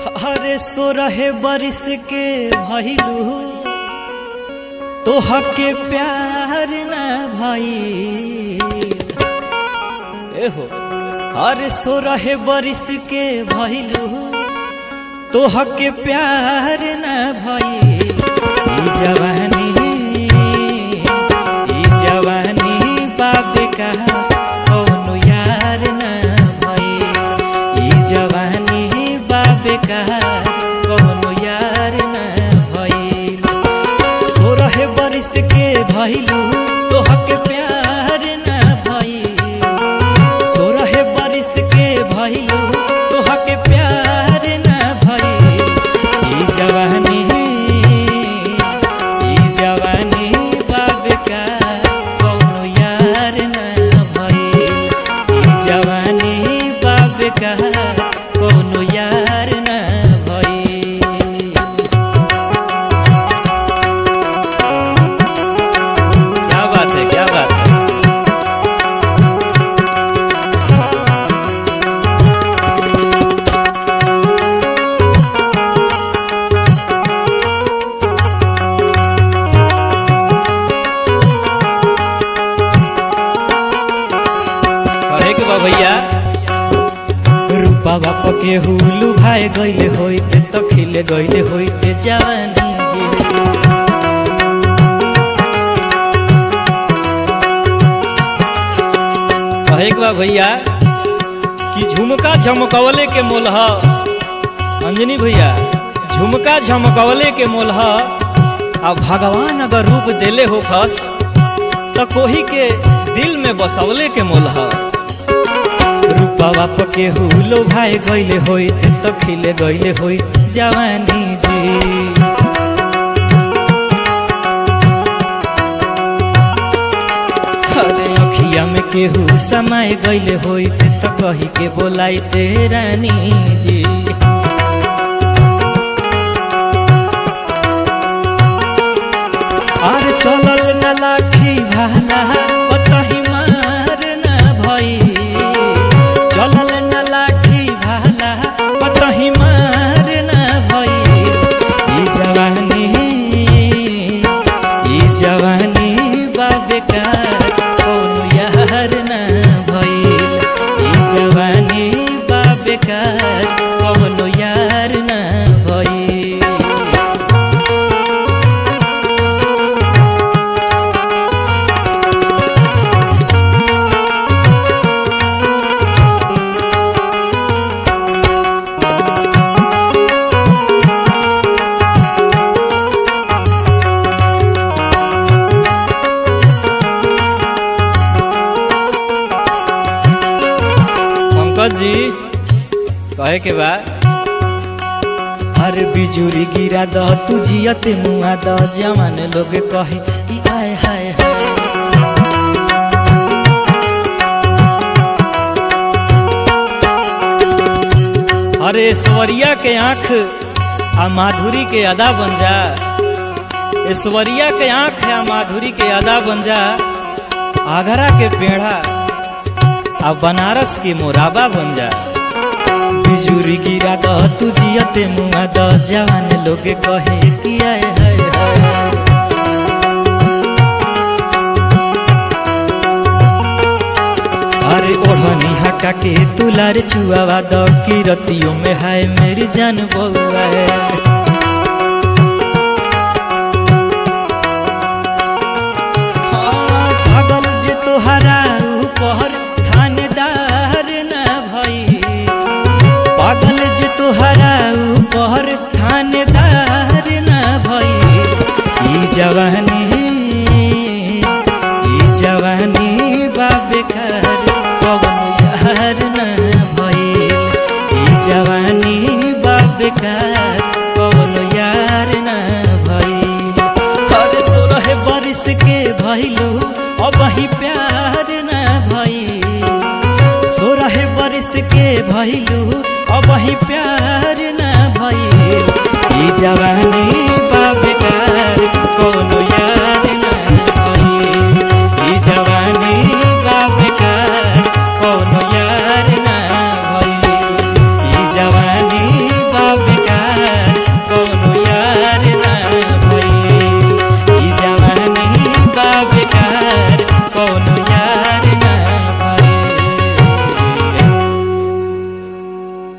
अरे सो रहे बरिस के भइलू तोहके प्यार ना भई एहो अरे सो रहे बरिस के भइलू तोहके प्यार ना भई ई जवानी ई जवानी बाप का कौनो यार ना भई ई जवानी बाप का कौनो यार ना भइल सोरह बरिस के भइलू तोहके प्यार ना भइल सोरह बरिस के भइलू तोहके प्यार ना भइल ई जवानी ई जवानी बाप का कौनो यार ना भइल ई जवानी बाप का कौनो यार ना भइल क्या बात है क्या बात है कहे के बा भैया रूपा बाप के हुलू भाई गइले होइते तो खिले गइले होइते जवानी जी कहे के बा भैया कि झुमका झमकवले के मोल ह अंजनी भैया झुमका झमकवले के मोल ह आ भगवान अगर रूप देले हो खस तो कोही के दिल में बसवले के मोल ह रूपा बाप के हुलो भाई गइले होई तो खिले गइले होई जवानी जी अरे अखिया में केहू समय गइले होई तो कही के बोलाई ते रानी जी आर चलल न लाठी भाला कतही मार न भई चलल न लाठी भाला कतही मार न भई ई जवानी ई जवानी बाबेकार कोनो यार न भई ई जवानी बाबेकार कोनो यार न भई पंकज जी कहे के बा अरे बिजुरी गिरा द तू जियत मुआ द जवान लोग कहे कि आय हाय हाय अरे ऐश्वर्या के आंख आ माधुरी के अदा बन जा ऐश्वर्या के आंख आ माधुरी के अदा बन जा आगरा के पेड़ा आ बनारस की मोराबा बन जा बिजुरी गिरा द तू जियते मुआ द जवान लोग कहे कि आय हाय हाय अरे ओढ़नी हटा के तुलार चुआवा द की रतियों में हाय मेरी जान बउआ है